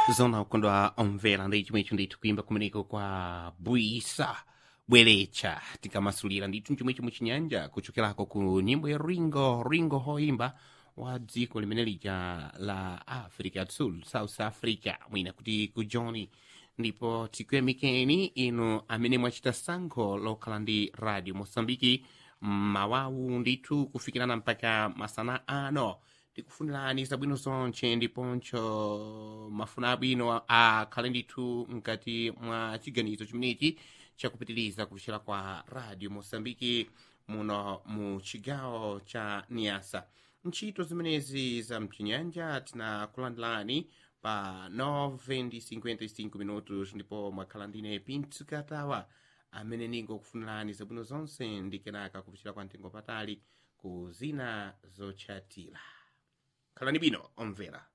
zona ukondwa omvera ndi chimwe icho ndithu kuyimba kumeneko kwa bwisa bwerecha tikamasulira ndithu chimwe chomwe chinyanja kuchokerako ku nyimbo ya ringo ringo hoimba wa dziko limene lija la africa ya sul south africa mwina kuti ku johni ndipo tikuyamikeni inu amene mwachita sankho lokhala ndi radio mosambiki mawawu ndithu kufikirana mpaka masana ano tikufunirani zabwino zonche ndiponso mafuna abwino akhale ndithu mkati mwa chiganizo chimenechi chakupitiriza kupichira kwa radio mosambiki muno mu chigawo cha niasa ntchito zimenezi za mchinyanja tinakulandilani pa 9 ndi 55 minutos ndipo mwakhala ndine pintsu katawa amene ningokufunirani zabwino zonse ndi kenaka kupichira kwa mtengo patali ku zina zotchatira khalani bwino omvera